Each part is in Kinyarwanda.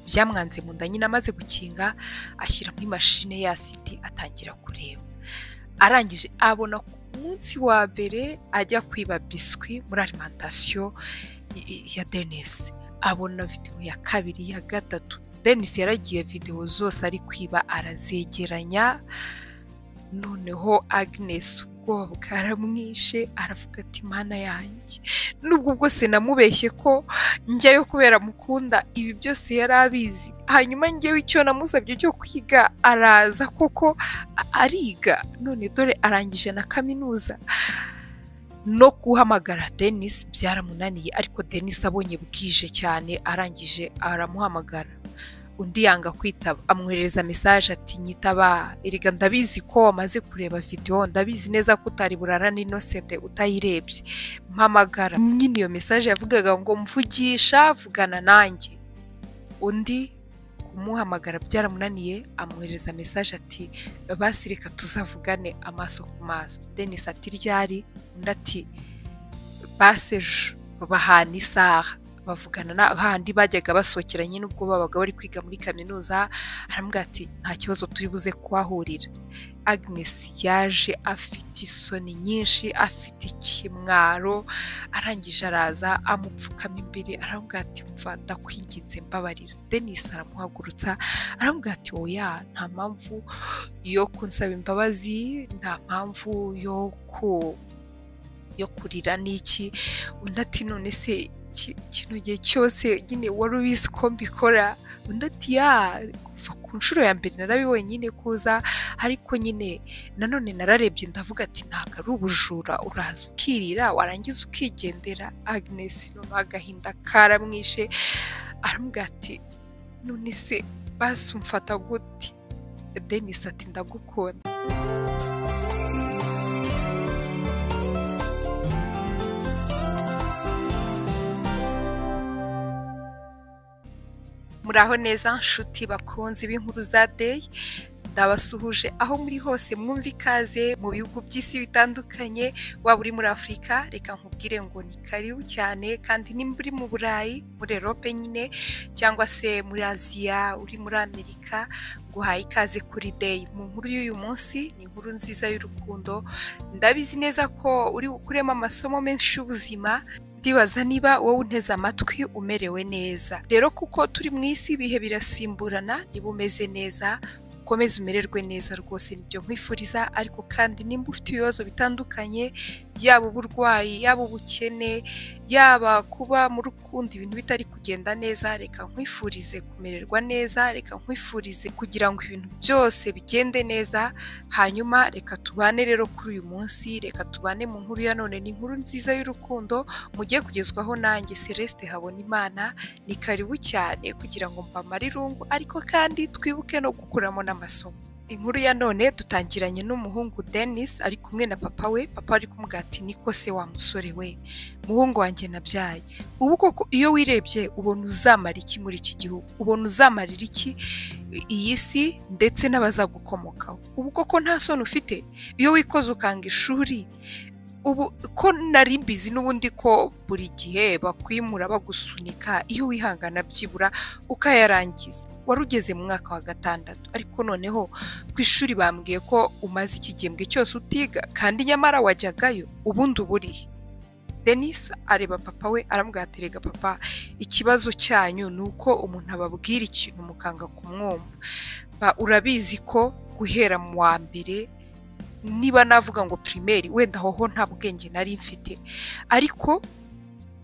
byamwanze mu nda nyine amaze gukinga ashyira muri mashine ya siti atangira kureba arangije abona ku munsi wa mbere ajya kwiba biswi muri alimantasiyo ya denise abona videwo ya kabiri ya gatatu denise yaragiye videwo zose ari kwiba arazegeranya noneho agnes ubwoba bwaramwishe aravuga ati mana yanjye nubwo bwose namubeshye ko njyayo kubera mukunda ibi byose yari abizi hanyuma ngewe icyo namusabye cyo kwiga araza koko ariga none dore arangije na kaminuza no guhamagara denise byaramunaniye ariko denise abonye bwije cyane arangije aramuhamagara undi yanga kwitaba amwoherereza mesaje ati nyitaba erega ndabizi ko wamaze kureba videwo ndabizi neza ko utari burarana inosete utayirebye mpamagara nyine iyo mesaje yavugaga ngo mvugisha vugana nanjye undi kumuhamagara byaramunaniye amwoherereza mesaje ati basi reka tuzavugane amaso ku maso denise ati ryari undi ati basi ejo bahana isaha bavugana na handi bajyaga basohokera nyine ubwo babaga bari kwiga muri kaminuza arambwira ati nta kibazo turi buze kuhahurira agnes yaje afite isoni nyinshi afite ikimwaro arangije araza amupfukama imbere arambwira ati mva ndakwinginze mbabarira denise aramuhagurutsa arambwira ati oya nta mpamvu yo kunsaba imbabazi nta mpamvu yo ku yo kurira n'iki undi ati none se kino gihe cyose nyine wari ubizi ko mbikora undi ati ya kuva ku nshuro ya mbere narabibonye nyine kuza ariko nyine nanone nararebye ndavuga ati ntabwo ari ubujura uraza ukirira warangiza ukigendera agnes nyuma agahinda karamwishe aramubwira ati none se basi umfata gute denise ati ndagukunda muraho neza nshuti bakunze b'inkuru za deyi ndabasuhuje aho muri hose mwumva ikaze mu bihugu by'isi bitandukanye waba uri muri afurika reka nkubwire ngo ni karibu cyane kandi nimba uri mu burayi muri erope nyine cyangwa se muri aziya uri muri amerika guhaye ikaze kuri deyi mu nkuru y'uyu munsi ni inkuru nziza y'urukundo ndabizi neza ko uri bukuremo amasomo menshi y'ubuzima ndibaza niba wowe unteze amatwi umerewe neza rero kuko turi mu isi ibihe birasimburana niba umeze neza ukomeze umererwe neza rwose nibyo nkwifuriza ariko kandi nimba ufite ibibazo bitandukanye yaba uburwayi yaba ubukene yaba kuba mu rukundo ibintu bitari kugenda neza reka nkwifurize kumererwa neza reka nkwifurize kugira ngo ibintu byose bigende neza hanyuma reka tubane rero kuri uyu munsi reka tubane mu nkuru ya none ni inkuru nziza y'urukundo mujye kugezwaho nanjye celeste habonimana ni karibu cyane kugira ngo mbamare irungu ariko kandi twibuke no gukuramo n'amasomo inkuru ya none dutangiranye n'umuhungu denise ari kumwe na papa we papa ari kumugati niko se wa musore we muhungu wanjye nabyaye ubu koko iyo wirebye ubona uzamara iki muri iki gihugu ubona uzamarira iki iyi si ndetse n'abazagukomokaho ubu koko nta soni ufite iyo wikoze ukanga ishuri ubu ko nari mbizi n'ubundi ko buri gihe bakwimura bagusunika iyo wihangana byibura ukayarangiza wari ugeze mu mwaka wa gatandatu ariko noneho ku ishuri bambwiye ko umaze ikigembwe cyose utiga kandi nyamara wajyagayo ubundi uburihe denise areba papa we aramubwaterega papa ikibazo cyanyu ni uko umuntu ababwira ikintu mukanga kumwumva urabizi ko guhera mu wa mbere niba navuga ngo pirimeri wenda hoho nta bwenge nari mfite ariko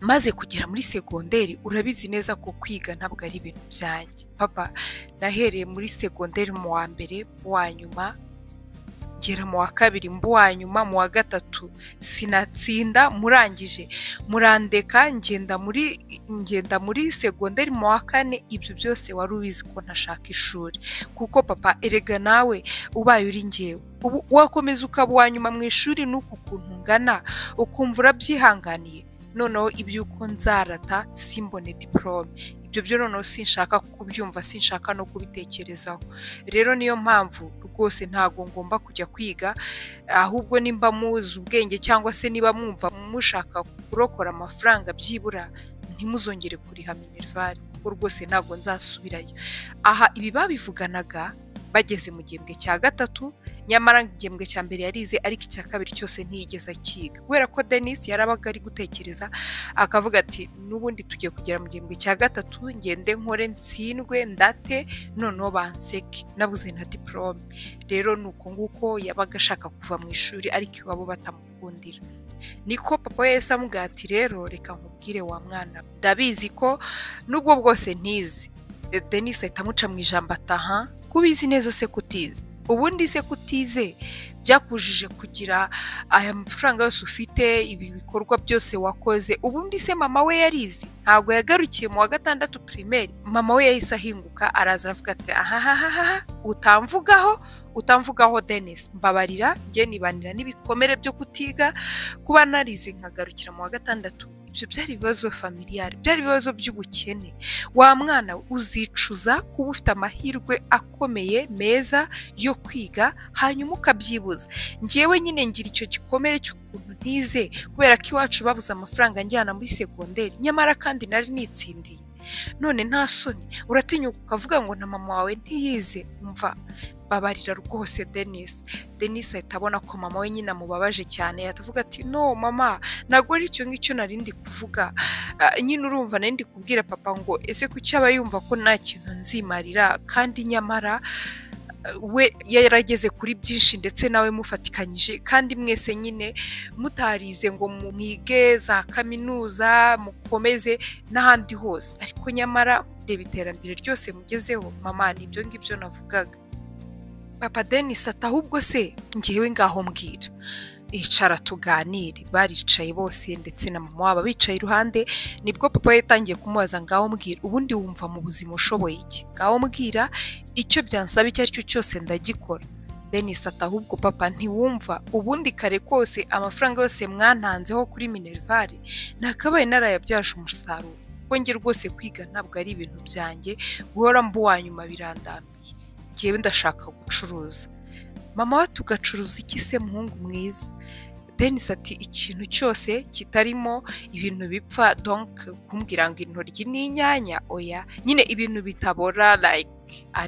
maze kugera muri segonderi urabizi neza ko kwiga ntabwo ari ibintu byanjye papa nahereye muri segonderi mu wa mbere mu wa nyuma ngera mu wa kabiri mu wa nyuma mu wa gatatu sinatsinda murangije murandeka ngenda muri ngenda muri segonderi mu wa kane ibyo byose wari ubizi ko ntashaka ishuri kuko papa erega nawe ubaye uri ngewe ubu wakomeza ukaba uwa nyuma mu ishuri n'uku kuntu ungana ukumva urabyihanganiye noneho iby'uko nzarata simbone diporome ibyo byo noneho sinshaka kubyumva sinshaka no kubitekerezaho rero niyo mpamvu rwose ntabwo ngomba kujya kwiga ahubwo nimba muzi ubwenge cyangwa se niba mwumva mushaka kurokora amafaranga byibura ntimuzongere kuriha minerivare kuko rwose ntabwo nzasubirayo aha ibi babivuganaga bageze mu gihembwe cya gatatu nyamara igihembwe cya mbere yarize ariko icya kabiri cyose ntiyigeze akiga kubera ko denise yarabaga ari gutekereza akavuga ati n'ubundi tugiye kugera mu gihembwe cya gatatu ngende nkore ntsindwe ndate noneho banseke nabuze na diporome rero ni uko nguko yabaga ashaka kuva mu ishuri ariko iwabo batamukundira niko papa we yahise amubwira ati rero reka nkubwire wa mwana ndabizi ko n'ubwo bwose ntizi denise ahita amuca mu ijambo ataha kubizi neza se kutize ubundi se kutize byakujije kugira aya mafaranga yose ufite ibi bikorwa byose wakoze ubundi se mama we yarizi ntabwo yagarukiye mu wa gatandatu pirimeri mama we yahise ahinguka araza aravuga ati ahahahaha utamvugaho utamvugaho denise mbabarira njye nibanira n'ibikomere byo kutiga kuba narize nkagarukira mu wa gatandatu ibyo byari ibibazo familiyari byari ibibazo by'ubukene wa mwana we uzicuza kuba ufite amahirwe akomeye meza yo kwiga hanyuma ukabyibuza ngewe nyine ngira icyo gikomere cy'ukuntu ntize kubera ko iwacu babuze amafaranga njyana muri segonderi nyamara kandi nari nitsindiye none nta soni uratinyuka ukavuga ngo na mama wawe ntiyize umva babarira rwose denise denise ahita abona ko mama we nyine amubabaje cyane yatavuga ati no mama ntabwo ari icyo ngicyo narindi kuvuga nyine urumva narindi kubwira papa ngo ese kuki aba yumva ko nta kintu nzimarira kandi nyamara we yarageze kuri byinshi ndetse nawe mufatikanyije kandi mwese nyine mutarize ngo mwige za kaminuza mukomeze n'ahandi hose ariko nyamara reba iterambere ryose mugezeho mama ni ibyo ngibyo navugaga papa denise ati ahubwo se ngewe ngaho mbwira icara tuganire baricaye bose ndetse na mama wabo bicaye iruhande nibwo papa yatangiye kumubaza ngaho mbwira ubundi wumva mu buzima ushoboye iki ngaho mbwira icyo byansaba icyo ari cyo cyose ndagikora denise ati ahubwo papa ntiwumva ubundi kare kose amafaranga yose mwantanzeho kuri minerivare nakabaye narayabyaje umusaruro kuko nge rwose kwiga ntabwo ari ibintu byanjye guhora mbuwa nyuma birandamiye ngewe ndashaka gucuruza mama we tugacuruza iki se muhungu mwiza denise ati ikintu cyose kitarimo ibintu bipfa donke kumbwira ngo intoryi n'inyanya oya nyine ibintu bitabora like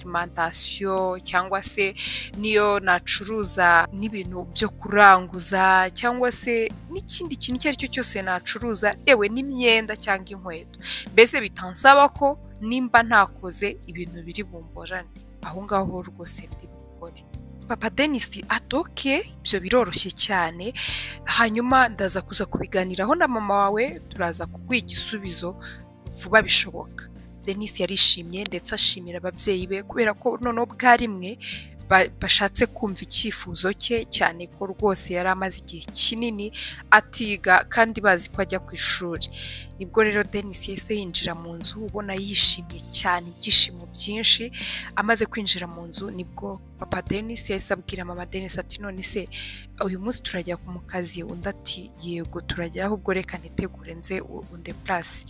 arimantasiyo cyangwa se niyo nacuruza n'ibintu byo kuranguza cyangwa se n'ikindi kintu icyo ari cyo cyose nacuruza yewe n'imyenda cyangwa inkweto mbese bitansaba ko nimba ntakoze ibintu biri bumborane aho ngaho rwose ndi bukore papa denise adoke ibyo biroroshye cyane hanyuma ndaza kuza kubiganiraho na mama wawe turaza kuguha igisubizo vuba bishoboka denise yarishimye ndetse ashimira ababyeyi be kubera ko noneho bwarimwe bashatse kumva icyifuzo cye cyane ko rwose yari amaze igihe kinini atiga kandi bazi ko ajya ku ishuri nibwo rero denise yahise yinjira mu nzu ubona yishimye cyane ibyishimo byinshi amaze kwinjira mu nzu nibwo papa denise yahise abwira mama denise ati none se uyu munsi turajya mu kazi undi ati yego turajya ahubwo reka nitegure nze unde purasi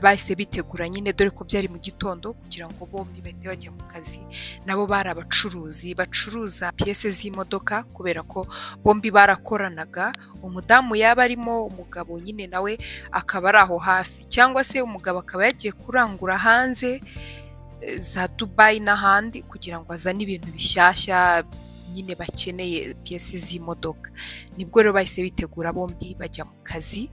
bahise bitegura nyine dore ko byari mu gitondo kugira ngo bombi bahite bajya mu kazi nabo bari abacuruzi bacuruza piyese z'imodoka kubera ko bombi barakoranaga umudamu yaba arimo umugabo nyine nawe akaba ari aho hafi cyangwa se umugabo akaba yagiye kurangura hanze za dubayi n'ahandi kugira ngo azane ibintu bishyashya nyine bakeneye piyese z'imodoka nibwo rero bahise bitegura bombi bajya mu kazi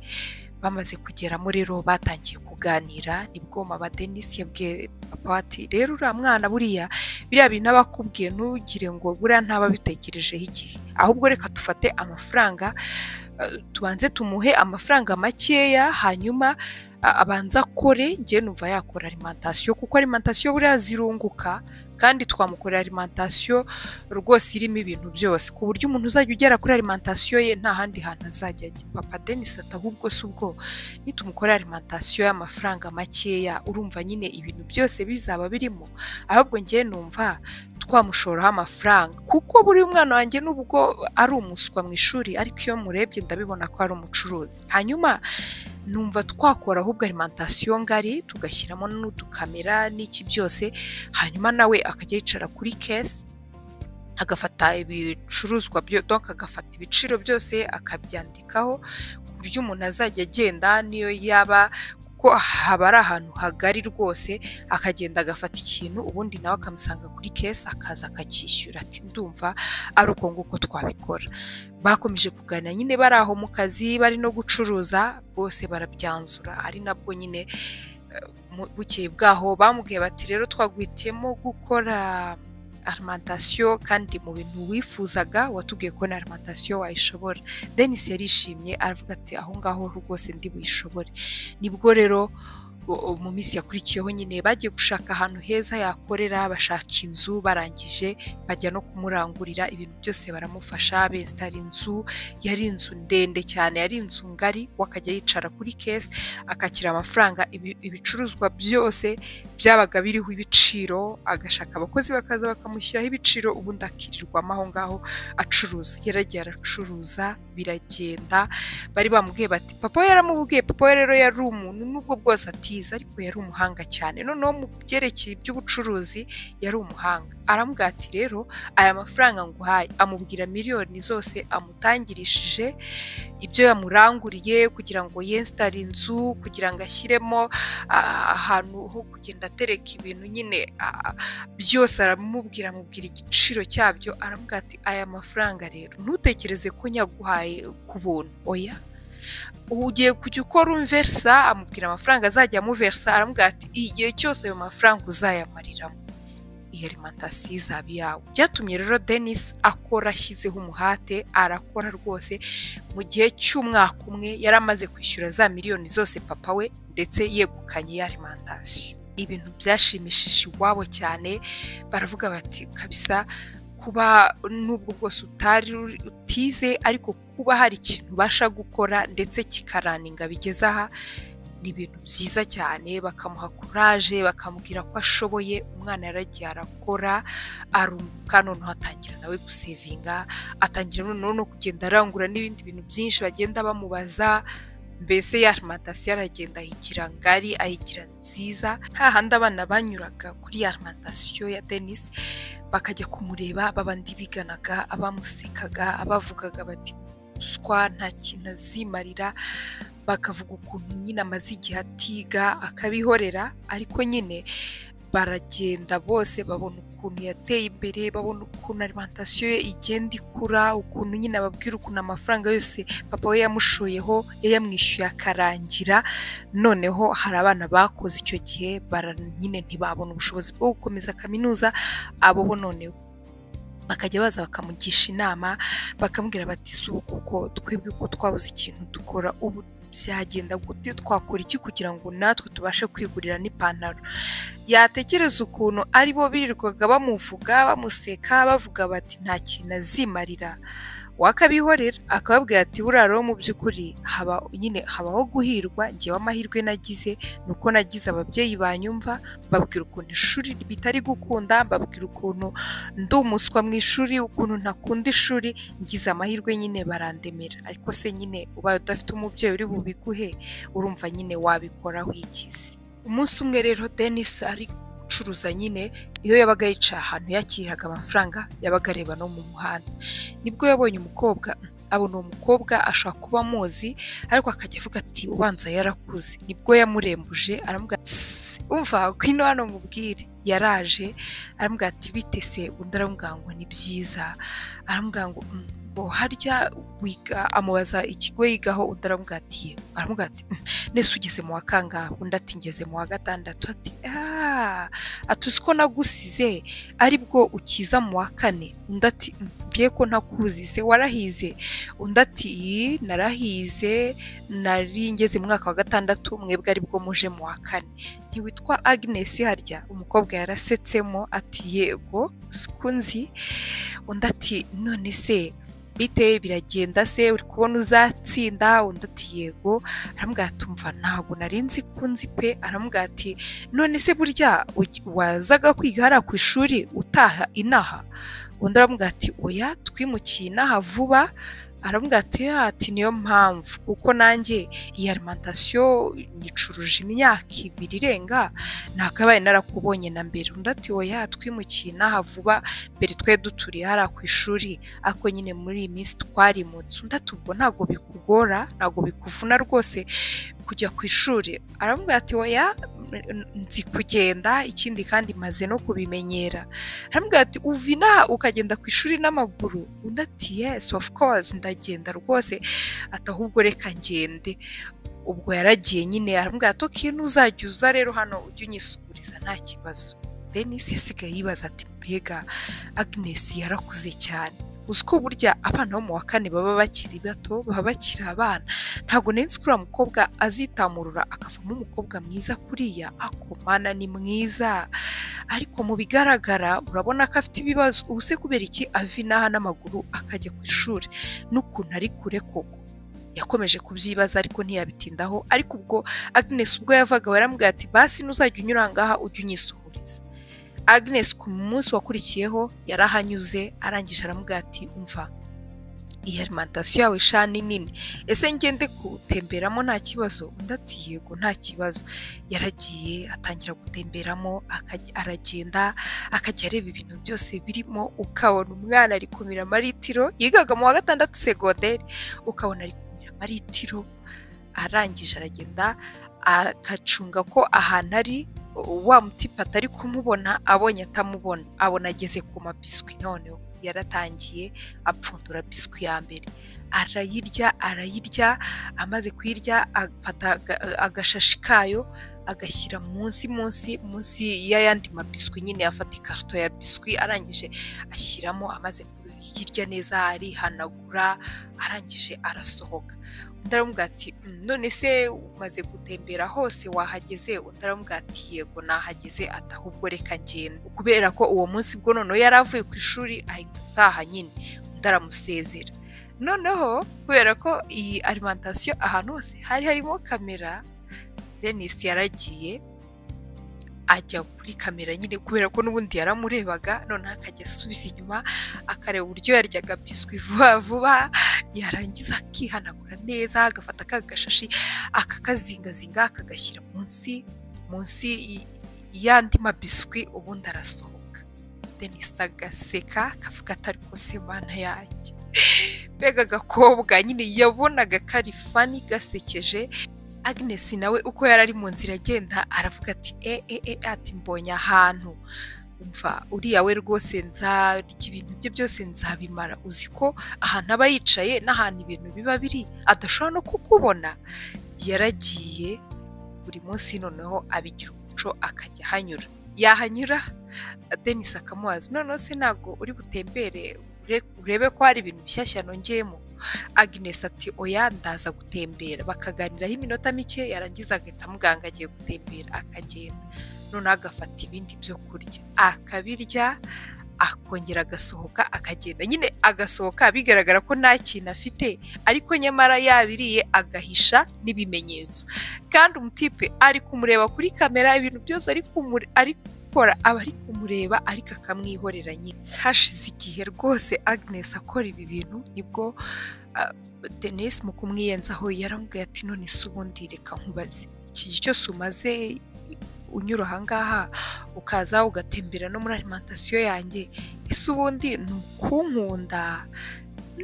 bamaze kugeramo rero batangiye kuganira nibwo mama denise yabwiye papa ati rero uriya mwana buriya biriya bintu aba akubwiye ntugire ngo buriya ntaba abitekerejeho igihe ahubwo reka dufate amafaranga tubanze tumuhe amafaranga makeya hanyuma abanza akore njye numva yakora arimantasiyo kuko arimantasiyo buriya zirunguka kandi twamukorera alimantasiyo rwose irimo ibintu byose ku buryo umuntu uzajya ugera kuri alimantasiyo ye nta handi hantu azajya ajya papa denise ati ahubwo si ubwo nitumukorera alimantasiyo y'amafaranga makeya urumva nyine ibintu byose bizaba birimo ahubwo ngewe numva twamushoraho amafaranga kuko buri mwana wanjye n'ubwo ari umuswa mu ishuri ariko iyo murebye ndabibona ko ari umucuruzi hanyuma numva twakora ahubwo alimantasiyo ngari tugashyiramo n'udukamera n'iki byose hanyuma nawe akajya yicara kuri kesi agafata ibicuruzwa donka agafata ibiciro byose akabyandikaho ku buryo umuntu azajya agenda niyo yaba kuko haba ari ahantu hagari rwose akagenda agafata ikintu ubundi nawe akamusanga kuri kesi akaza akacyishyura ati ndumva ari uko nguko twabikora bakomeje kuganira nyine bari aho mu kazi bari no gucuruza bose barabyanzura ari nabwo nyine eh, mu- bukeye bwaho bamubwiye bati rero twaguhitiyemo gukora arimantasiyo kandi mu bintu wifuzaga watubwiye ko na arimantasiyo wayishobora denise yarishimye aravuga ati aho ngaho rwose ndi buyishobore nibwo rero o- o- mu minsi yakurikiyeho nyine bagiye gushaka ahantu heza yakorera bashaka inzu barangije bajya no kumurangurira ibintu byose baramufasha besitara inzu yari inzu ndende cyane yari inzu ngari we akajya yicara kuri kesi akakira amafaranga ibi- ibicuruzwa byose byabaga biriho ibiciro agashaka abakozi bakaza bakamushyiraho ibiciro ubundi akirirwamo aho ngaho acuruza yaragiye aracuruza biragenda bari bamubwiye bati papa we yaramubwiye papa we rero yari umuntu nubwo bwose atize ariko yari umuhanga cyane noneho mu byerekeye iby'ubucuruzi yari umuhanga aramubwira ati rero aya mafaranga nguhaye amubwira miliyoni zose amutangirishije ibyo yamuranguriye kugira ngo yensitare inzu kugira ngo ashyiremo ah, ahantu ho kugenda atereka ibintu nyine ah, byose aramubwira amubwira igiciro cyabyo aramubwira ati aya mafaranga rero ntutekereze ko nyaguhaye ku buntu oya ugiye kujya ukora umversa amubwira amafaranga azajya amuversa aramubwira ati igihe cyose ayo mafaranga uzayamariramo iyi alimantasiyo izaba iyawe byatumye rero denise akora ashyizeho umuhate arakora rwose mu gihe cy'umwaka umwe yari amaze kwishyura za miliyoni zose papa we ndetse yegukanye ya alimantasiyo ibintu byashimishije iwabo cyane baravuga bati kabisa kuba nubwo bwose utari uri- utize ariko kuba hari ikintu ubasha gukora ndetse kikaraninga bigeze aha ni ibintu byiza cyane bakamuha kuraje bakamubwira ko ashoboye umwana yaragiye arakora arunguka noneho atangira nawe gusevinga atangira noneho no kugenda arangura n'ibindi bintu byinshi bagenda bamubaza mbese ya arimantasiyo aragenda ayigira ngari ayigira nziza hahandi abana banyuraga kuri ya arimantasiyo ya denise bakajya kumureba babandi biganaga abamusekaga abavugaga bati ruswa nta kintu azimarira bakavuga ukuntu nyine amaze igihe atiga akabihorera ariko nyine baragenda bose babona ukuntu yateye imbere babona ukuntu alimantasiyo ye igenda ikura ukuntu nyine ababwira ukuntu amafaranga yose papa we yamushoyeho yayamwishyuye akarangira noneho hari abana bakoze icyo gihe bara nyine ntibabona ubushobozi bwo gukomeza kaminuza abo bo none bakajya baza bakamugisha inama bakamubwira bati si uku kuko twebwe ko twabuze ikintu dukora ubu byagenda gute twakora iki kugira ngo natwe tubashe kwigurira n'ipantaro yatekereza ukuntu ari bo birirwaga bamuvuga bamuseka bavuga bati nta kintu azimarira wakabihorera akababwira ati buriya rero mu by'ukuri haba nyine habaho guhirwa ngewe amahirwe nagize ni uko nagize ababyeyi banyumva mbabwira ukuntu ishuri bitari gukunda mbabwira ukuntu ndi umuswa mu ishuri ukuntu ntakunda ishuri ngize amahirwe nyine barandemera ariko se nyine ubaye udafite umubyeyi uri bubiguhe urumva nyine wabikora wigize umunsi umwe rero denis ari gucuruza nyine iyo yabaga yicaye ahantu yakiriraga amafaranga yabaga areba no mu muhanda nibwo yabonye umukobwa mm, abona uwo mukobwa ashobora kuba amuzi ariko akajya avuga ati ubanza yarakuze nibwo yamurembuje aramubwira ati "Sss, umva ngwino hano mubwire yaraje aramubwira ati bite se undi aramubwira ngo ni byiza aramubwira ngo "Mm, ngo harya wiga amubaza ikigo yigaho undi aramubwira ati yego aramubwira ati "Mm, nese ugeze mu wa kangahe undi ati ngeze mu wa gatandatu ati "Ah, ati uzi ko nagusize aribwo ukiza mu wa kane undi ati "Mm, mbye ko ntakuzize warahize undi ati "Ii, narahize nari ngeze mu mwaka wa gatandatu mwebwe aribwo muje mu wa kane ntiwitwa agnes harya umukobwa yarasetsemo ati yego siko nzi undi ati none se bite biragenda se uri kubona uzatsinda undi ati yego aramubwira ati umva ntabwo nari nzi ko nzi pe aramubwira ati none se burya ugi- wazaga kwiga hariya ku ishuri utaha inaha undi aramubwira ati oya twimukiye inaha vuba aravuga ati ati niyo mpamvu kuko nanjye iyi arimantasiyo nyicuruje imyaka ibiri irenga nakabaye narakubonye na mbere undi ati oya twimukiye n'aha vuba mbere twe duturiye hariya ku ishuri ariko nyine muri iyi minsi twarimutse undi ati ubwo ntabwo bikugora ntabwo bikuvuna rwose kujya ku ishuri aravuga ati oya nzi kugenda ikindi kandi maze no kubimenyera aramubwira ati uva inaha ukagenda ku ishuri n'amaguru undi ati yesi ofu kozi ndagenda rwose ati ahubwo reka ngende ubwo yaragiye nyine aramubwira ati oke nuzajya uza rero hano ujye unyisukuriza nta kibazo denise yasigaye yibaza ati mbega agnes yarakuze cyane uzi ko burya abana bo mu wa kane baba bakiri bato baba bakiri abana ntabwo nari ko uriya mukobwa azitamurura akavamo umukobwa mwiza kuriya akomana ni mwiza ariko mu bigaragara urabona ko afite ibibazo ubu se kubera iki ava inaha n'amaguru akajya ku ishuri n'ukuntu ari kure koko yakomeje kubyibaza ariko ntiyabitindaho ariko ubwo agnes ubwo yavaga baramubwira ati basi nuzajya unyura ngaha ujye unyisuhuriza agnes ku munsi wakurikiyeho yarahanyuze arangije aramubwira ati umva iyi arimantasiyo yawe sha ni nini ese ngende gutemberamo nta kibazo undi ati yego nta kibazo yaragiye atangira gutemberamo akajya- aragenda akajya areba ibintu byose birimo ukabona umwana ari kumira amaritiro yigaga mu wa gatandatu segonderi ukabona ari kumira amaritiro arangije aragenda agacunga ko ahantu ari wa mutipe atari kumubona abonye atamubona abona ageze ku mabiswi noneho yaratangiye apfundura biswi ya mbere arayirya arayirya amaze kuyirya afata aga- agashashi kayo agashyira munsi munsi munsi y'ayandi mabiswi nyine afata ikarito ya biswi arangije ashyiramo amaze kuyirya neza arihanagura arangije arasohoka undi aramubwira ati "Mm, none se umaze gutembera hose wahageze undi aramubwira ati yego nahageze ati ahubwo reka ngenda kubera ko uwo munsi bwo noneho yari avuye ku ishuri ahita ataha nyine undi aramusezera noneho kubera ko iyi arimantasiyo ahantu hose hari harimo kamera denis yaragiye ajya kuri kamera nyine kubera ko n'ubundi yaramurebaga noneho akajya asubiza inyuma akareba uburyo yaryaga biswi vuba vuba yarangiza akihanagura neza agafata ka gashashi akakazingazinga akagashyira munsi munsi y- y'andi mabiswi ubundi arasohoka denise agaseka akavuga ati ariko se mana yanjye mbega agakobwa nyine yabonaga kari fani gasekeje agnes nawe uko yari ari mu nzira agenda aravuga ati e e e ati mbonye ahantu umva uriya we rwose nzarya ibintu bye byose nzabimara uzi ko ahantu aba yicaye n'ahantu ibintu biba biri adashobora no kukubona yaragiye buri munsi noneho abigira umuco akajya ahanyura yahanyura denise akamubaza noneho se ntabwo uri butembere ure- urebe ko hari ibintu bishyashya nongeyemo agnes ati oya ndaza gutembera bakaganiraho iminota mike yarangiza agahita amuganga agiye gutembera akagenda noneho agafata ibindi byo kurya akabirya akongera agasohoka akagenda nyine agasohoka bigaragara ko nta kintu afite ariko nyamara yabiriye agahisha n'ibimenyetso kandi umutipe ari kumureba kuri kamera ibintu byose ari kumure- ari gukora aba ari kumureba ariko akamwihorera nyine hashize igihe rwose agnes akora ibi bintu nibwo ah, denise mu kumwiyenzaho yaramubwiye ati none se ubundi reka nkubaze iki gihe cyose umaze unyura ahangaha ukaza ugatembera no muri alimantasiyo yanjye ese ubundi ni ukunkunda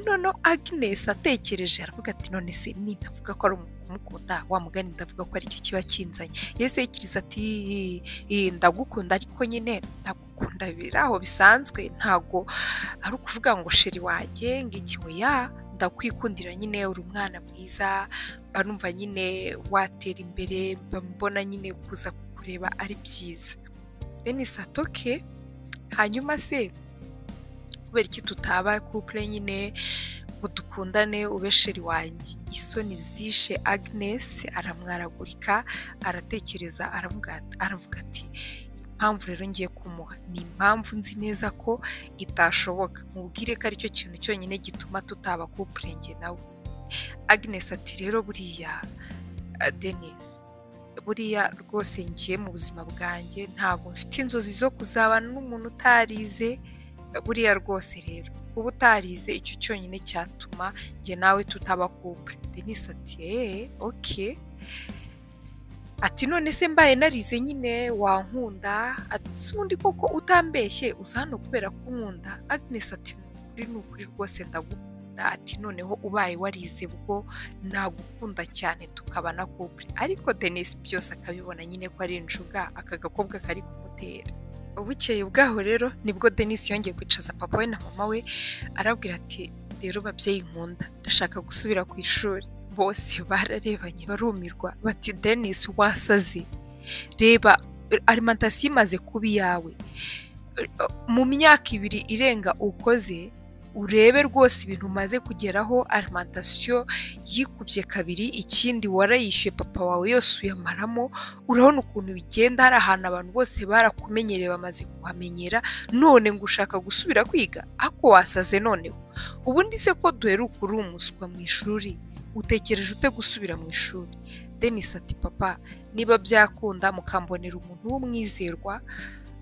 noneho agnes atekereje aravuga ati none se ni ndavuga ko ari kumukunda wa mugani ndavuga ko aricyo kiba kinzanye yese yikiriza ati "Ii, ii, ndagukunda ariko nyine ndagukunda biri aho bisanzwe ntago ari ukuvuga ngo sheri wanjye ngiki oya ndakwikundira nyine uri umwana mwiza mba numva nyine watera imbere mba mbona nyine kuza kukureba ari byiza denise atoke hanyuma se kubera iki tutaba couple nyine ngo dukundane ube sheri wanjye isoni zishe agnes aramwaragurika aratekereza aravuga- aravuga ati impamvu rero ngiye kumuha ni impamvu nzi neza ko itashoboka mubwire ko aricyo kintu cyonyine gituma tutaba couple njye nawe agnes ati rero buriya ah, denise buriya rwose ngiye mu buzima bwanjye ntabwo mfite inzozi zo kuzabana n'umuntu utarize buriya rwose rero uba utarize icyo cyonyine cyatuma njye nawe tutaba couple Denis ati eee oke ati none se mbaye narize nyine wankunda ati undi koko utambeshye uza hano kubera ko unkunda Agnes ati ni ukuri ni ukuri rwose ndagukunda ati noneho ubaye warize bwo nagukunda cyane tukaba na couple ariko Denis byose akabibona nyine ko ari injuga aka gakobwa kari kumutera bukeye bwaho rero nibwo denise yongeye kwicaza papa we na mama we arabwira ati rero babyeyi nkunda ndashaka gusubira ku ishuri bose bararebanye barumirwa bati denise wasaze reba arimantasiyo imaze kuba iyawe mu myaka ibiri irenga ukoze urebe rwose ibintu umaze kugeraho arimantasiyo yikubye kabiri ikindi warayishyuye papa wawe yose uyamaramo urabona ukuntu bigenda hari ahantu abantu bose barakumenyereye bamaze kuhamenyera none ngo ushaka gusubira kwiga ako wasaze noneho ubundi se ko duheruka uri umuswa mu ishuri utekereje ute gusubira mu ishuri denise ati papa niba byakunda mukambonera umuntu w'umwizerwa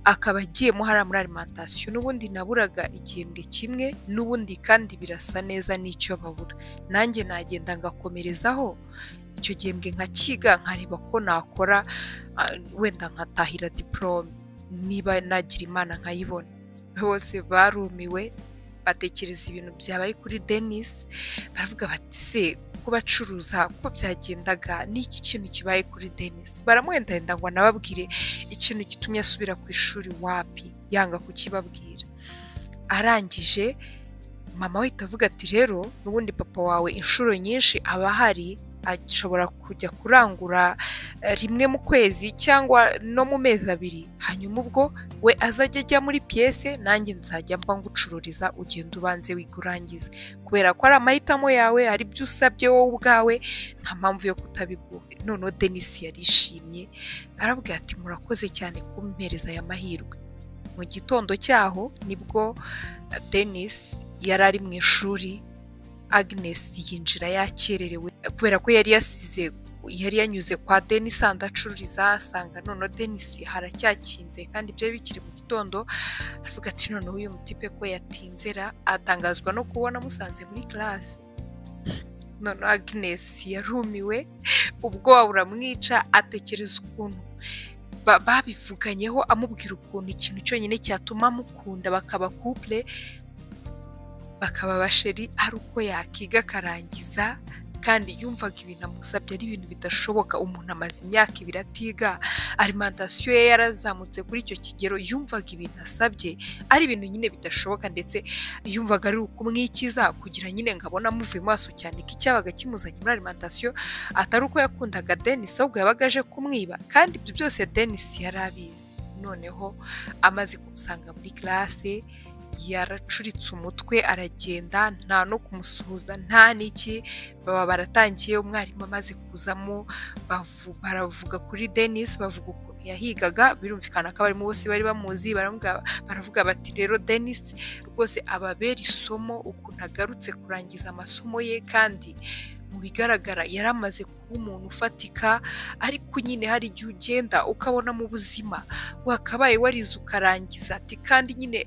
akaba agiyemo hariya muri alimantasiyo n'ubundi naburaga igihembwe kimwe n'ubundi kandi birasa neza n'icyo babura nanjye nagenda ngakomerezaho icyo gihembwe nkakiga nkareba ko nakora ah, wenda nkatahira diporome niba nagira imana nkayibona bose barumiwe batekereza ibintu byabaye kuri denise baravuga bati se ko bacuruza ko byagendaga n'iki kintu kibaye kuri denise baramuhendahenda ngo anababwire ikintu gitumye asubira ku ishuri wapi yanga kukibabwira arangije mama we ahita avuga ati rero n'ubundi papa wawe inshuro nyinshi aba ahari ashobora kujya kurangura eh, rimwe mu kwezi cyangwa no mu mezi abiri hanyuma ubwo we azajya ajya muri piyese nanjye nzajya mba ngucururiza ugenda ubanze wiga urangize kubera ko ari amahitamo yawe hari ibyo usabye wowe ubwawe nta mpamvu yo kutabiguha noneho denise yarishimye arabwira ati murakoze cyane kumpereza aya mahirwe mu gitondo cyaho nibwo eh, denise yari ari mu ishuri agnes yinjira yakererewe kubera ko yari yasize yari yanyuze kwa denise ahantu acururiza asanga noneho denise haracyakinze kandi byari bikiri mu gitondo aravuga ati noneho uyu mutipe ko yatinzera atangazwa no kubona amusanze muri karasi noneho agnes yarumiwe ubwoba buramwica atekereza ukuntu ba- babivuganyeho amubwira ukuntu ikintu cyonyine cyatuma amukunda bakaba couple bakaba abasheri ari uko yakiga akarangiza kandi yumvaga ibintu amusabye ari ibintu bidashoboka umuntu amaze imyaka ibiri atiga alimantasiyo ye yarazamutse kuri icyo kigero yumvaga ibintu asabye ari ibintu nyine bidashoboka ndetse yumvaga ari ukumwikiza kugira nyine ngo abone amuvuye maso cyane ko icyabaga kimuzanye muri alimantasiyo atari uko yakundaga denise ahubwo yabaga aje kumwiba kandi ibyo byose denise yari abizi noneho amaze kumusanga muri classe yaracuritse umutwe aragenda nta no kumusuhuza nta n'iki baba baratangiye umwarimu amaze kuzamo bavu- baravuga kuri denis bavuga ukuntu yahigaga birumvikana ko abarimu bose bari bamuzi baravuga- baravuga bati rero denis rwose ababera isomo ukuntu agarutse kurangiza amasomo ye kandi mu bigaragara yari amaze kuba umuntu ufatika ariko nyine hari igihe ugenda ukabona mu buzima wakabaye warize ukarangiza ati kandi nyine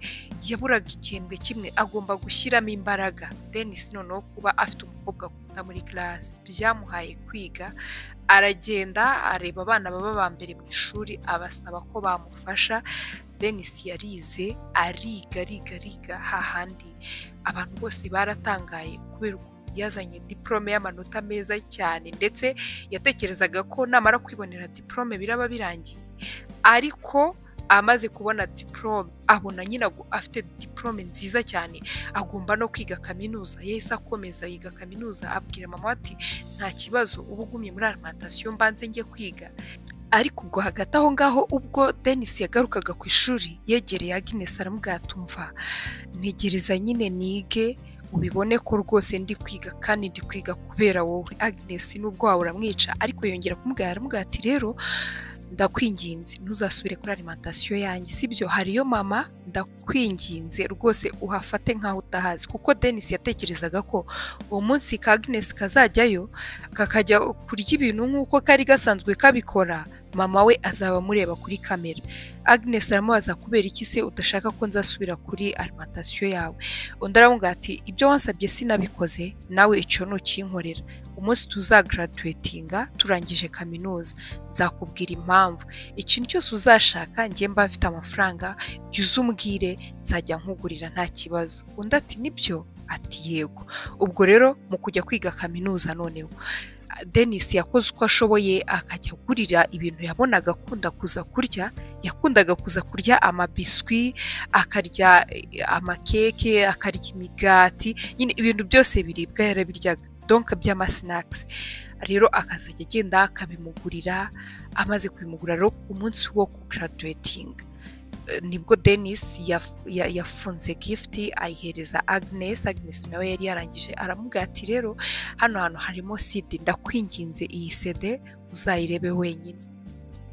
yaburaga igihembwe kimwe agomba gushyiramo imbaraga denis noneho kuba afite umukobwa akunda muri classe byamuhaye kwiga aragenda areba abana baba ba mbere mu ishuri abasaba ko bamufasha denis yarize ariga ariga ariga hahandi abantu bose baratangaye kubera ukuntu yazanye diporome y'amanota meza cyane ndetse yatekerezaga ko namara kwibonera diporome biraba birangiye ariko amaze kubona diporome abona nyine agu- afite diporome nziza cyane agomba no kwiga kaminuza yahise akomeza yiga kaminuza abwira mama ati nta kibazo uba ugumye muri alimantasiyo mbanze njye kwiga ariko ubwo hagati aho ngaho ubwo denis yagarukaga ku ishuri yegereye agnes aramubwatumva ntegereza nyine nige ubibone ko rwose ndi kwiga kandi ndi kwiga kubera wowe agnes nubwo wawe uramwica ariko yongera kumubwira aramubwira ati rero ndakwinginze ntuzasubire kuri alimantasiyo yanjye sibyo hariyo mama ndakwinginze rwose uhafate nk'aho utahazi kuko denis yatekerezaga ko uwo munsi ka agnes kazajyayo kakajya kurya ibintu nk'uko kari gasanzwe kabikora mama we azaba amureba kuri kamera agnes aramubaza kubera iki se udashaka ko nzasubira kuri alimantasiyo yawe undi aramubwira ati ibyo wansabye sinabikoze nawe icyo ntukinkorera umunsi tuzagaraduwetinga turangije kaminuza nzakubwira impamvu ikintu cyose uzashaka njye mba mfite amafaranga jya uzumbwire nzajya nkugurira nta kibazo undi ati nibyo ati yego ubwo rero mu kujya kwiga kaminuza noneho denis yakoze uko ashoboye akajya agurira ibintu yabonaga akunda kuza kurya yakundaga kuza kurya amabiswi akarya amakeke akarya imigati nyine ibintu byose biribwa yarabiryaga donka by'amasinakisi rero akazajya agenda akabimugurira amaze kubimugura rero ku munsi wo kugaraduwetinga nibwo denis yafunze gifuti ayihereza agnes agnes nawe yari yarangije aramubwira ati rero hano hantu harimo sida ndakwinginze iyi sede uzayirebe wenyine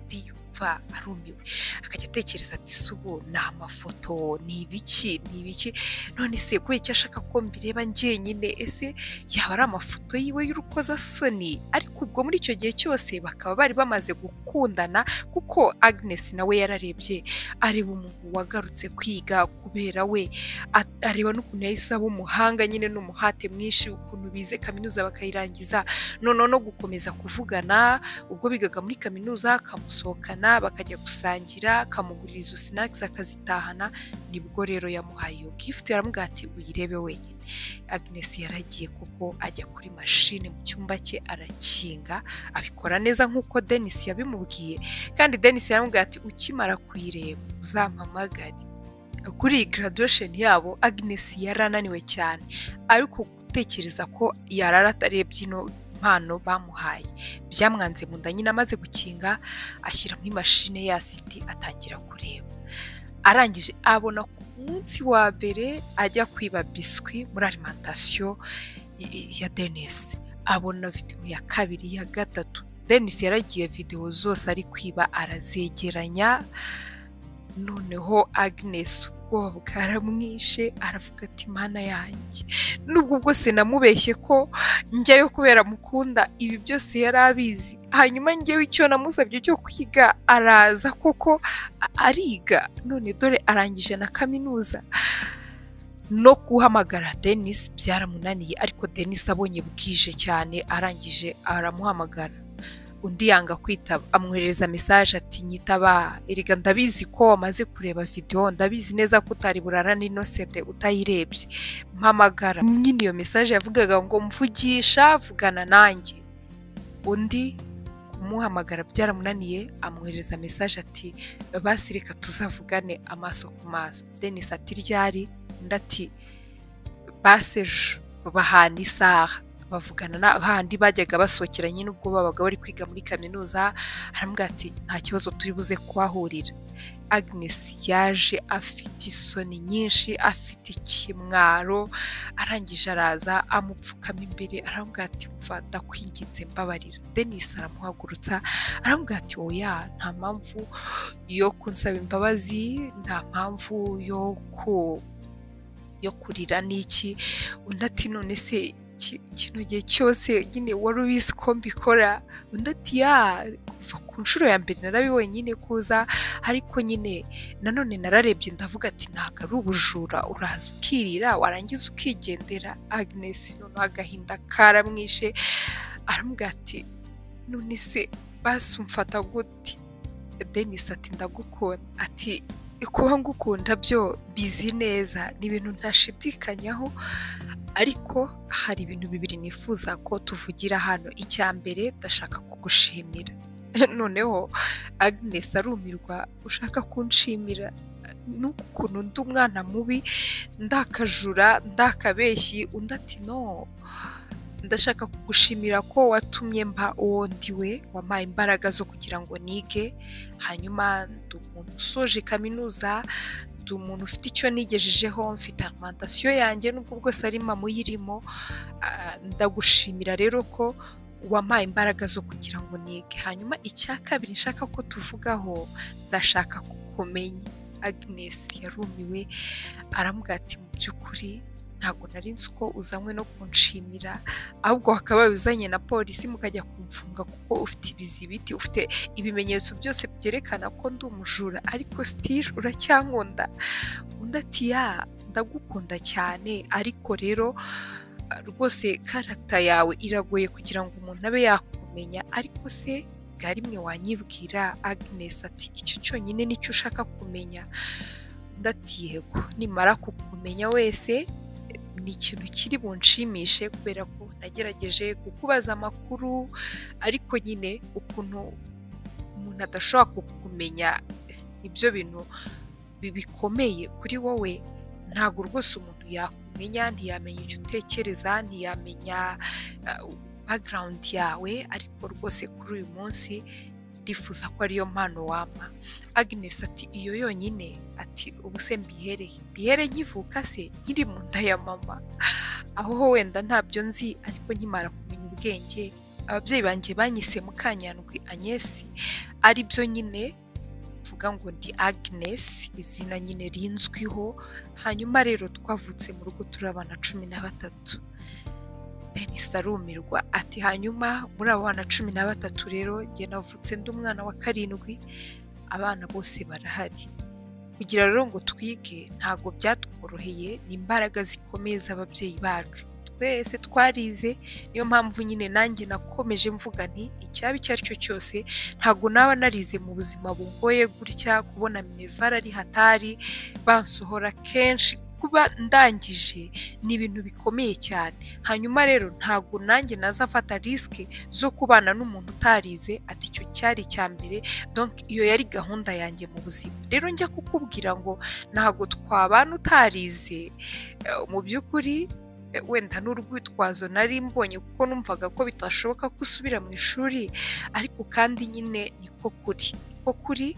ndiyumva arumiwe akajya atekereza ati subu ni amafoto ni ibiki ni ibiki none se kubera icyo ashaka ko mbireba njyenyine ese yaba ari amafoto yiwe y'urukozasoni ariko ubwo muri icyo gihe cyose bakaba bari bamaze gukundana kuko agnes nawe yararebye areba umuntu wagarutse kwiga kubera we a- areba n'ukuntu yahise aba umuhanga nyine n'umuhate mwinshi ukuntu bize kaminuza bakayirangiza noneho no gukomeza kuvugana ubwo bigaga muri kaminuza akamusohokana bakajya gusangira akamugurira izo sinakisi akazitahana nibwo rero yamuhaye iyo gifuti aramubwira ati uyirebe wenyine agnes yaragiye kuko ajya kuri mashini mu cyumba cye arakinga abikora neza nk'uko denis yabimubwiye kandi denis yaramubwira ati ukimara kuyireba uzampamagare kuri iyi graduation yabo agnes yari ananiwe cyane ariko gutekereza ko yarara atarebye ino mpano bamuhaye byamwanze mu nda nyine amaze gukinga ashyira muri mashine ya siti atangira kureba arangije abona ku munsi wa mbere ajya kwiba biswi muri alimantasiyo i- i- ya denisi abona videwo ya kabiri ya gatatu denisi yaragiye videwo zose ari kwiba arazegeranya noneho agnes ubwoba bwaramwishe aravuga ati mana yanjye nubwo bwose namubeshye ko njyayo kubera mukunda ibi byose yari abizi hanyuma njyewe icyo namusabye cyo kwiga araza koko a- ariga none dore arangije na kaminuza no guhamagara denis byaramunaniye ariko denis abonye bwije cyane arangije aramuhamagara undi yanga kwitaba amwoherereza mesaje ati nyitaba erega ndabizi ko wamaze kureba videwo ndabizi neza ko utari burarana inosete utayirebye mpamagara nyine iyo mesaje yavugaga ngo mvugisha vugana nanjye undi kumuhamagara byaramunaniye amwoherereza mesaje ati basi reka tuzavugane amaso ku maso denis ati ryari undi ati basi ejo bahana isaha bavugana na handi bajyaga basohokera nyine ubwo babaga bari kwiga muri kaminuza aramubwira ati nta kibazo turi buze kuhahurira agnes yaje afite isoni nyinshi afite ikimwaro arangije araza amupfukama imbere aramubwira ati mva ndakwinginze mbabarira denis aramuhagurutsa aramubwira ati oya nta mpamvu yo kunsaba imbabazi nta mpamvu yo ku yo kurira n'iki undi ati none se ki- kino gihe cyose nyine wari ubizi ko mbikora undi ati ya kuva ku nshuro ya mbere narabibonye nyine kuza ariko nyine nanone nararebye ndavuga ati ntabwo ari ubujura uraza ukirira warangiza ukigendera agnes noneho agahinda karamwishe aramubwira ati none se basi umfata gute denis ati ndagukunda ati kuba ngukunda byo bizi neza ni ibintu ntashidikanyaho ariko hari ibintu bibiri nifuza ko tuvugira hano icya mbere ndashaka kugushimira noneho agnes arumirwa ushaka kunshimira n'uku kuntu ndi umwana mubi ndakajura ndakabeshyi undi ati no ndashaka kugushimira ko watumye mba uwo ndiwe wampaye imbaraga zo kugira ngo nige hanyuma ndi umuntu usoje kaminuza ndi umuntu ufite icyo nigejejeho mfite alimantasiyo yanjye nubwo bwose ari mama uyirimo Ah, ndagushimira rero ko wampaye imbaraga zo kugira ngo nige hanyuma icya kabiri nshaka ko tuvugaho ndashaka kukumenya agnes yarumiwe aramubwira ati mu by'ukuri ntabwo nari nzi ko uzanywe no kunshimira ahubwo bakaba babizanye na polisi mukajya kumfunga kuko ufite ibizibiti ufite ibimenyetso byose byerekana ko ndi umujura ariko sitiri uracyankunda undi ati ya ndagukunda cyane ariko rero rwose karata yawe iragoye kugira ngo umuntu abe yakumenya ariko se bwa rimwe wanyibwira agnes ati icyo cyonyine nicyo ushaka kumenya ndati yego nimara kukumenya wese ni ikintu kiri bunshimishe kubera ko nagerageje kukubaza amakuru ariko nyine ukuntu umuntu adashobora kukumenya nibyo bintu bikomeye kuri wowe ntabwo rwose umuntu yakumenya ntiyamenya icyo utekereza ntiyamenya background yawe ariko rwose kuri uyu munsi ndifuza ko ariyo mpano wampa agnes ati iyo yonyine ati ubu se mbihereye mbihere nkivuka se nkiri mu nda ya mama aho ho wenda ntabyo nzi ariko nkimara kumenya ubwenge ababyeyi banjye banyise mukanyandwi anyesi aribyo nyine mvuga ngo ndi agnes izina nyine rinzwiho hanyuma rero twavutse mu rugo turabana cumi na batatu denise arumirwa ati hanyuma muri abo bana cumi na batatu rero njye navutse ndi umwana wa karindwi abana bose barahari kugira rero ngo twige ntabwo byatworoheye ni imbaraga zikomeye z'ababyeyi bacu twese twarize niyo mpamvu nyine nanjye nakomeje mvuga nti icyaba icyo ari cyo cyose ntabwo naba narize mu buzima bugoye gutya kubona minevara ari hatari bansohora kenshi kuba ndangije ni ibintu bikomeye cyane hanyuma rero ntabwo nanjye nazafata risike zo kubana n'umuntu utarize ati icyo cyari icya mbere donke iyo yari gahunda yanjye mu buzima rero njya kukubwira ngo ntabwo twabana utarize mu by'ukuri wenda n'urwitwazo nari mbonye kuko numvaga ko bitashoboka ko usubira mu ishuri ariko kandi nyine niko kuri ko kuri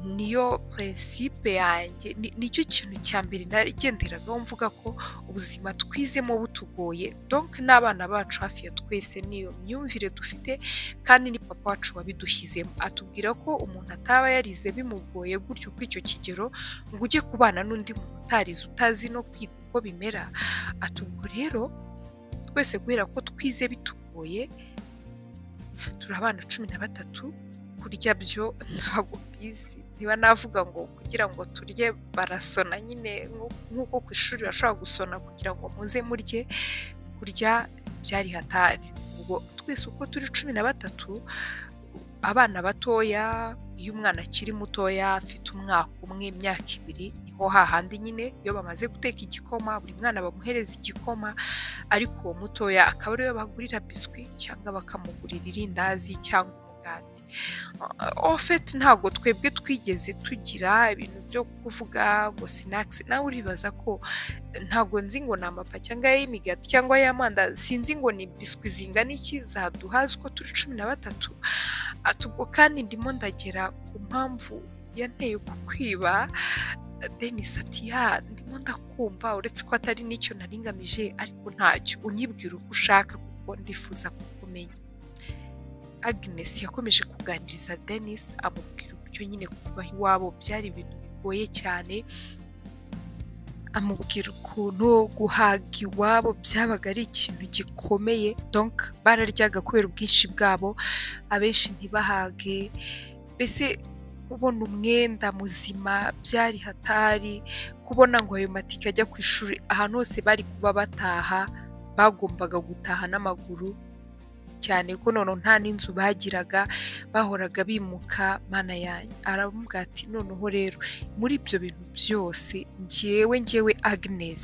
niyo prinsipe yanjye nicyo kintu cya mbere nagenderagaho mvuga ko ubuzima twizemo butugoye donk n'abana bacu hafi ya twese niyo myumvire dufite kandi ni papa wacu wabidushyizemo atubwira ko umuntu ataba yarize bimugoye gutyo kuri icyo kigero ngo ujye kubana n'undi muntu utarize utazi no kwiga uko bimera atubwo rero twese kubera ko twize bitugoye turabana cumi na batatu kurya byo ntabwo bizi niba navuga ngo kugira ngo turye barasona nyine nk'uko ku ishuri bashobora gusona kugira ngo muze murye kurya byari hatari ubwo twese uko turi cumi na batatu abana batoya iyo umwana akiri mutoya afite umwaka umwe imyaka ibiri niho hahandi nyine iyo bamaze guteka igikoma buri mwana bamuhereza igikoma ariko uwo mutoya akaba ariwe bagurira biswi cyangwa bakamugurira irindazi cyangwa umugati ofeti ntabwo twebwe twigeze tugira ibintu byo kuvuga ngo sinakisi nawe uribaza ko ntabwo nzi ngo ni amapa cyangwa ay'imigati cyangwa ay'amandazi sinzi ngo ni biswi zingana iki zaduha uko turi cumi na batatu atubwo kandi ndimo ndagera ku mpamvu yanteye kukwiba denise ati ya ndimo ndakumva uretse ko atari n'icyo naringamije ariko ntacyo unyibwira uko ushaka kuko ndifuza kukumenya agnes yakomeje kuganiriza denis amubwira uburyo nyine kuba iwabo byari ibintu bigoye cyane amubwira ukuntu guhaga iwabo byabaga ari ikintu gikomeye donk bararyaga kubera ubwinshi bwabo abenshi ntibahage mbese kubona umwenda muzima byari hatari kubona ngo ayo matike ajya ku ishuri ahantu hose bari kuba bataha bagombaga gutaha n'amaguru cyane ko none nta n'inzu bagiraga bahoraga bimuka mana yanjye aravuga ati noneho rero muri ibyo bintu byose ngewe ngewe agnes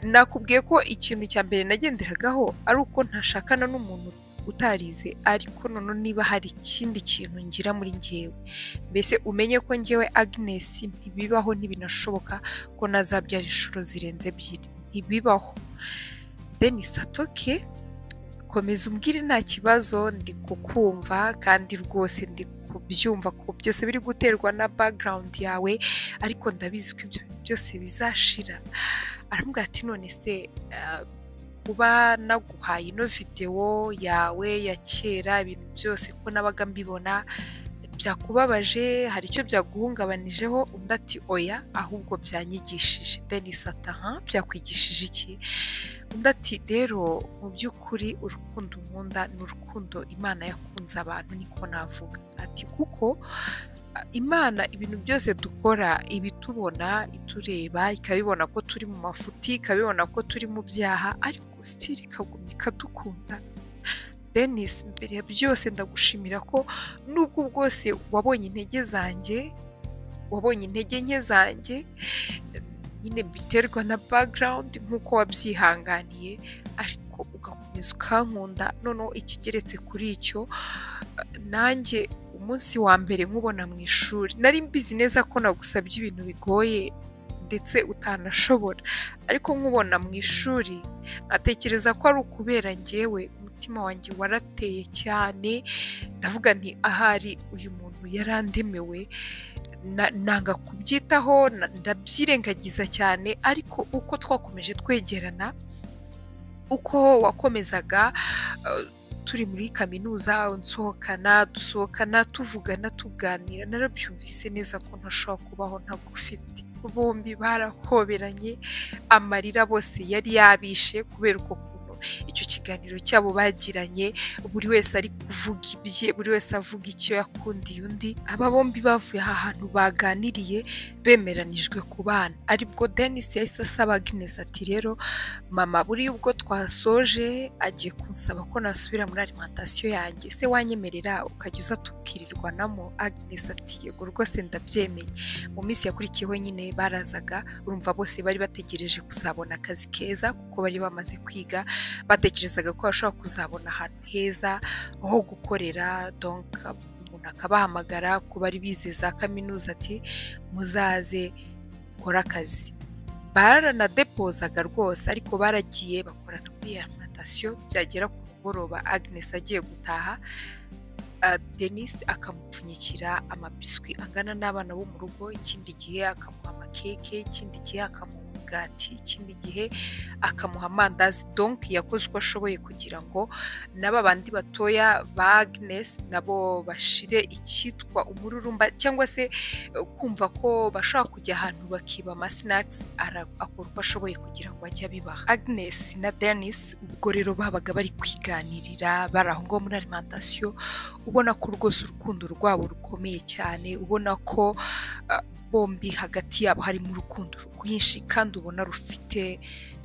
nakubwiye ko ikintu cya mbere nagenderagaho ari uko ntashakana n'umuntu utarize ariko none niba hari ikindi kintu ngira muri ngewe mbese umenye ko ngewe agnes ntibibaho ntibinashoboka ko nazabyara inshuro zirenze ebyiri ntibibaho denis atoke komeza umbwire nta kibazo ndi kukumva kandi rwose ndi kubyumva ko byose biri guterwa na background yawe ariko ndabizi ko ibyo byose bizashira aramubwira ati none se kuba naguhaye ino videwo yawe ya kera ibintu byose ko nabaga mbibona byakubabaje hari icyo byaguhungabanijeho undi ati oya ahubwo byanyigishije denise ataha byakwigishije iki undi ati rero mu by'ukuri urukundo nkunda ni urukundo imana yakunze abantu niko navuga ati kuko imana ibintu byose dukora ibitubona itureba ikabibona ko turi mu mafuti ikabibona ko turi mu byaha ariko sitiri ikaguma ikadukunda denise mbere ya byose ndagushimira ko nubwo bwose wabonye intege zanjye wabonye intege nke zanjye nyine biterwa na bagarawundi nk'uko wabyihanganiye ariko ugakomeza ukankunda noneho ikigeretse kuri icyo nanjye umunsi wa mbere nkubona mu ishuri nari mbizi neza ko nagusabye ibintu bigoye ndetse utanashobora ariko nkubona mu ishuri natekereza ko ari ukubera ngewe umutima wanjye warateye cyane ndavuga nti ahari uyu muntu yarandemewe nanga kubyitaho ndabyirengagiza cyane ariko uko twakomeje twegerana uko wakomezaga turi muri kaminuza nsohokana dusohokana tuvugana tuganira narabyumvise neza ko ntashobora kubaho ntagufite bombi barahoberanye amarira bose yari yabishe kubera uko kuntu icyo kiganiro cyabo bagiranye buri wese ari kuvuga ibye buri wese avuga icyo yakundiye undi aba bombi bavuye aha hantu baganiriye bemeranijwe ku bana aribwo denise yahise asaba aginesi ati rero mama buriya ubwo twasoje agiye kunsaba ko nasubira muri alimantasiyo yanjye se wanyemerera ukajya uza tubwirirwanamo aginesi ati yego rwose ndabyemeye mu minsi yakurikiyeho nyine barazaga urumva bose bari bategereje kuzabona akazi keza kuko bari bamaze kwiga batekerezaga ko bashobora kuzabona ahantu heza ho gukorera donka umuntu akabahamagara ku bari bize za kaminuza ati muzaze ukore akazi baranadepozaga rwose ariko baragiye bakora kuri alimantasiyo byagera ku mugoroba agnesi agiye gutaha denise akamupfunyikira amabiswi angana n'abana bo mu rugo ikindi gihe akamuha amakeke ikindi gihe akamuha umugati ikindi gihe akamuha amandazi donki yakoze uko ashoboye kugira ngo n'aba bandi batoya ba agnes nabo bashire icyitwa umururumba cyangwa se kumva ko bashobora kujya ahantu bakiba amasinakisi akora uko ashoboye kugira ngo ajye abibaha agnes na denise ubwo rero babaga bari kwiganirira bari aho ngaho muri alimantasiyo ubona ko rwose urukundo rwabo rukomeye cyane ubona ko bombi hagati yabo harimo urukundo rwinshi kandi ubona rufite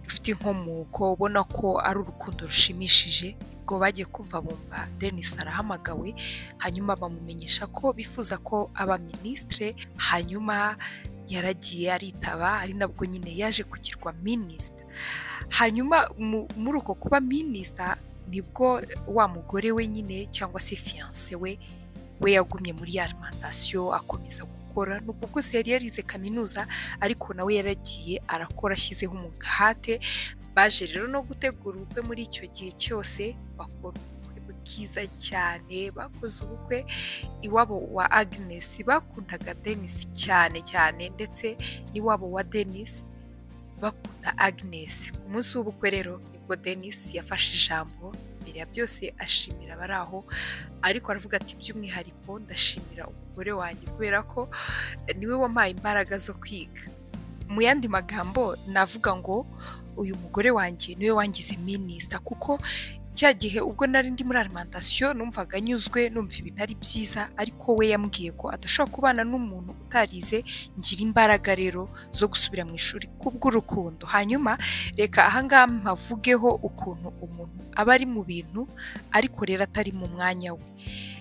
rufite inkomoko ubona ko ari urukundo rushimishije ubwo bagiye kumva bumva denise arahamagawe hanyuma bamumenyesha ko bifuza ko aba minisitire hanyuma yaragiye aritaba ari nabwo nyine yaje kugirwa minisita hanyuma muri uko kuba minisita nibwo wa mugore we nyine cyangwa se fiyanse we we yagumye muri alimantasiyo akomeza gukora nubwo bwose yari yarize kaminuza ariko nawe yaragiye arakora ashyizeho umuhate baje rero no gutegura ubukwe muri icyo gihe cyose bakora ubukwe bwiza cyane bakoze ubukwe iwabo wa agnes bakundaga denis cyane cyane ndetse n'iwabo wa denis bakunda agnes ku munsi w'ubukwe rero nibwo denis yafashe ijambo mbere ya byose ashimira abari aho ariko aravuga ati by'umwihariko ndashimira umugore wanjye kubera ko niwe wampaye imbaraga zo kwiga mu yandi magambo navuga ngo uyu mugore wanjye niwe wangize minisita kuko cya gihe ubwo nari ndi muri alimantasiyo numvaga anyuzwe numva ibintu ari byiza ariko we yambwiye ko adashobora kubana n'umuntu utarize ngira imbaraga rero zo gusubira mu ishuri kubw'urukundo hanyuma reka ahangaha mpavugeho ukuntu umuntu aba ari mu bintu ariko rero atari mu mwanya we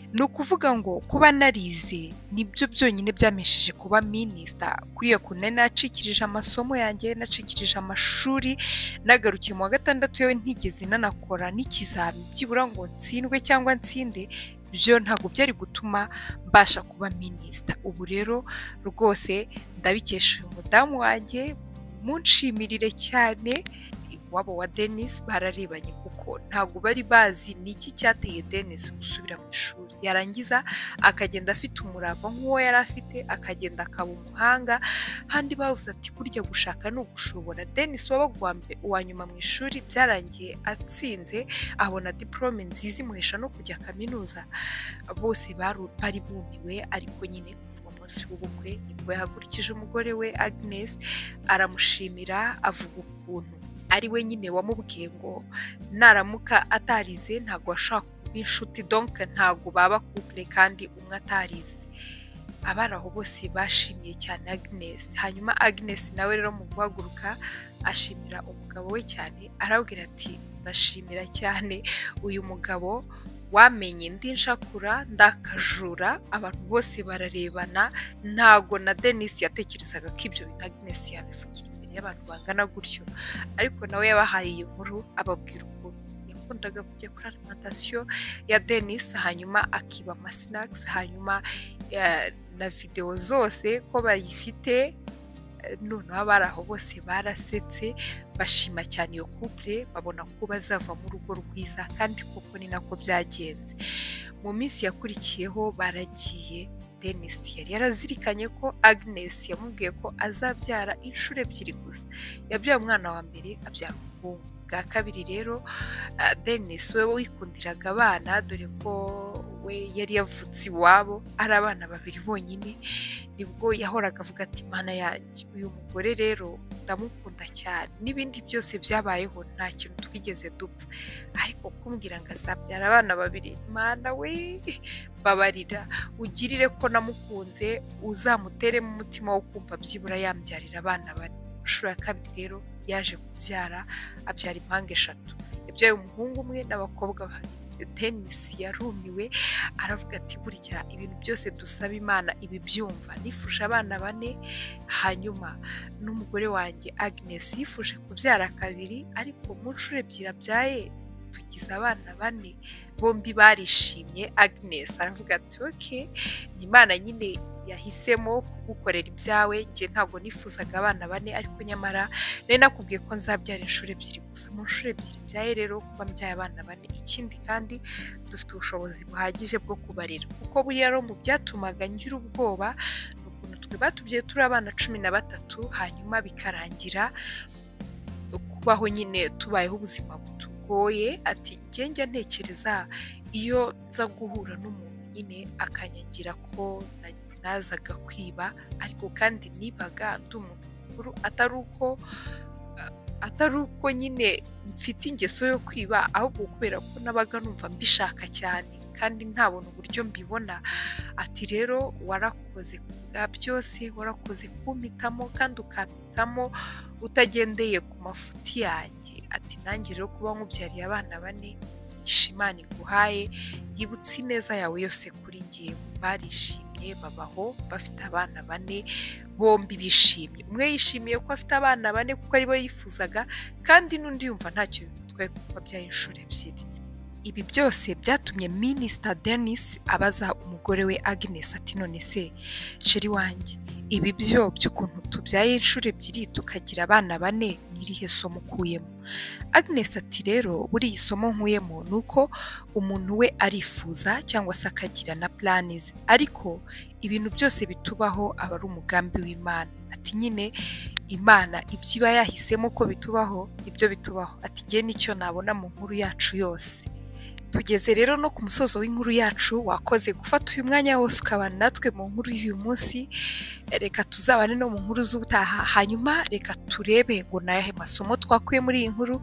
ni ukuvuga ngo kuba narize nibyo byonyine byamesheje kuba minisita kuriya kuntu nari nacikirije amasomo yanjye nacikirije amashuri nagarukiye mu wa gatandatu yewe ntigeze nanakora n'ikizami byibura ngo nsindwe cyangwa nsinde byo ntabwo byari gutuma mbasha kuba minisita ubu rero rwose ndabikesha uyu mudamu wanjye munshimirire cyane iwabo wa denise bararebanye kuko ntabwo bari bazi ni iki cyateye denise gusubira mu ishuri yarangiza akagenda afite umurava nk'uwo yari afite akagenda akaba umuhanga handi bavuze ati burya gushaka ni ugushobora denise wabagwambe uwa nyuma mu ishuri byarangiye atsinze abona diporome nziza imuhesha no kujya kaminuza bose baru- bari bumiwe ariko nyine kuva umunsi w'ubukwe nibwo yahagurukije umugore we agnes aramushimira avuga ukuntu ari we nyine wamubwiye ngo naramuka atarize ntabwo ashaka kuba inshuti donke ntabwo baba couple kandi umwe atarize abari aho bose bashimiye cyane agnes hanyuma agnes nawe rero mu guhaguruka ashimira umugabo we cyane arabwira ati ndashimira cyane uyu mugabo wamenye indi nshakura ndakajura abantu bose bararebana ntago na denise yatekerezaga ko ibyo bintu agnes yabivugira imbere y'abantu bangana gutyo ariko nawe yabahaye iyi nkuru ababwira ukuntu yakundaga kujya kuri alimantasiyo ya denise hanyuma akiba amasinakisi hanyuma eh, na videwo zose ko bayifite Eh, noneho abari aho bose barasetse bashima cyane iyo couple babona ko bazava mu rugo rwiza kandi koko ni nako byagenze mu minsi yakurikiyeho baragiye Dennis yari yarazirikanye ko Agnes yamubwiye ko azabyara inshuro ebyiri gusa yabyaye umwana wa mbere abyara umuhungu bwa kabiri rero ah, Dennis we wikundiraga abana dore ko we yari yavutse iwabo ari abana babiri bonyine nibwo yahoraga avuga ati mana yanjye uyu mugore rero ndamukunda cyane n'ibindi byose byabayeho nta kintu twigeze dupfa ariko kumbwira ngo azabyara abana babiri mana we babarira ugirire ko namukunze uzamuteremo umutima wo kumva byibura yambyarira abana bane inshuro ya kabiri rero yaje kubyara abyara impanga eshatu yabyaye umuhungu umwe n'abakobwa babiri denisi yarumiwe aravuga ati burya ibintu byose dusaba imana ibi byumva nifuje abana bane hanyuma n'umugore wanjye agnes yifuje kubyara kabiri ariko mu nshuro ebyiri abyaye tugize abana bane bombi barishimye agnes aravuga ati ok ni imana nyine yahisemo kugukorera ibyawe njye ntabwo nifuzaga abana bane ariko nyamara nari nakubwiye ko nzabyara inshuro ebyiri gusa mu nshuro ebyiri mbyaye rero kuba mbyaye abana bane ikindi kandi dufite ubushobozi buhagije bwo kubarera kuko buriya rero mu byatumaga ngira ubwoba ni ukuntu twe batubyaye turi abana cumi na batatu hanyuma bikarangira kubaho nyine tubayeho ubuzima butugoye ati njye njya ntekereza iyo nza guhura n'umuntu nyine akanyangira ko na- nazaga kwiba ariko kandi nibaga ndi umuntu mukuru atari uko atari uko nyine mfite ingeso yo kwiba ahubwo kubera ko nabaga numva mbishaka cyane kandi ntabona uburyo mbibona ati rero warakoze ku bwa byose warakoze kumpitamo kandi ukampitamo utagendeye ku mafuti yanjye ati nanjye rero kuba nkubyariye abana bane ishimana iguhaye yibutse ineza yawe yose kuri ngewe barishimye babaho bafite abana bane bombi bishimye umwe yishimiye ko afite abana bane kuko aribo yifuzaga kandi n'undi yumva ntacyo bimutwaye kuko abyaye inshuro ebyiri ibi byose byatumye minisita denis abaza umugore we agnes ati none se sheri wanjye ibi byo by'ukuntu tubyaye inshuro ebyiri tukagira abana bane ni irihe somo ukuyemo agnes ati rero buriya isomo nkuyemo ni uko umuntu we arifuza cyangwa se akagira na plani ze ariko ibintu byose bitubaho aba ari umugambi w'imana ati nyine imana ibyo iba yahisemo ko bitubaho nibyo bitubaho ati njye nicyo nabona mu nkuru yacu yose tugeze rero no ku musozo w'inkuru yacu wakoze gufata uyu mwanya wose ukabana natwe mu nkuru y'uyu munsi reka tuzabane no mu nkuru z'ubutaha hanyuma reka turebe ngo ni ayahe masomo twakuye muri iyi nkuru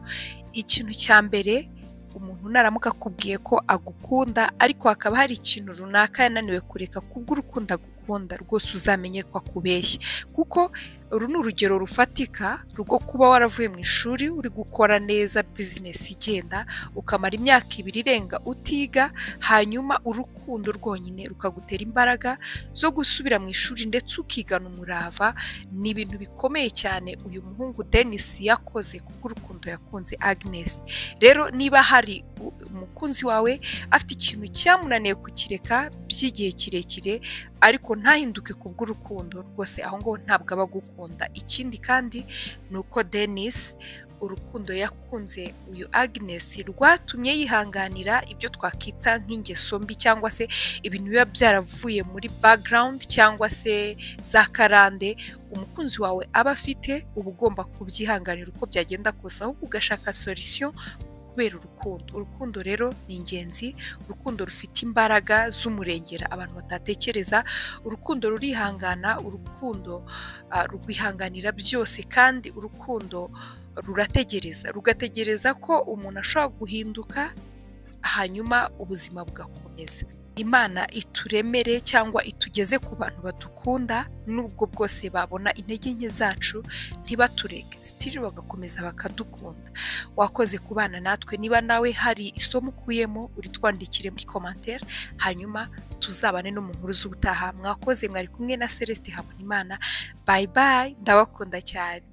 ikintu cya mbere umuntu naramuka akubwiye ko agukunda ariko hakaba hari ikintu runaka yananiwe kureka kubw'urukundo agukunda rwose uzamenye ko akubeshya kuko uru ni urugero rufatika rwo kuba waravuye mu ishuri uri gukora neza bizinesi igenda ukamara imyaka ibiri irenga utiga hanyuma urukundo rwonyine rukagutera imbaraga zo gusubira mu ishuri ndetse ukigana umurava ni ibintu bikomeye cyane uyu muhungu Dennis yakoze kubw'urukundo yakunze Agnes rero niba hari u- umukunzi wawe afite ikintu cyamunaniye kukireka by'igihe kirekire ariko ntahinduke kubw'urukundo rwose aho ngaho ntabwo aba agukunda ikindi kandi ni uko Dennis urukundo yakunze uyu agnes rwatumye yihanganira ibyo twakwita nk'ingeso mbi cyangwa se ibintu biba byaravuye muri background cyangwa se za karande umukunzi wawe aba afite uba ugomba kubyihanganira uko byagenda kose ahubwo ugashaka solution kubera urukundo urukundo rero ni ingenzi urukundo rufite imbaraga z'umurengera abantu batatekereza urukundo rurihangana urukundo rwihanganira byose kandi urukundo rurategereza rugategereza ko umuntu ashobora guhinduka hanyuma ubuzima bugakomeza imana ituremere cyangwa itugeze ku bantu badukunda nubwo bwose babona intege nke zacu ntibatureke sitiri bagakomeza bakadukunda wakoze kubana natwe niba nawe hari isomo ukuyemo uritwandikire muri komantere hanyuma tuzabane no mu nkuru z'ubutaha mwakoze mwari kumwe na celestin habonimana bayi bayi ndabakunda cyane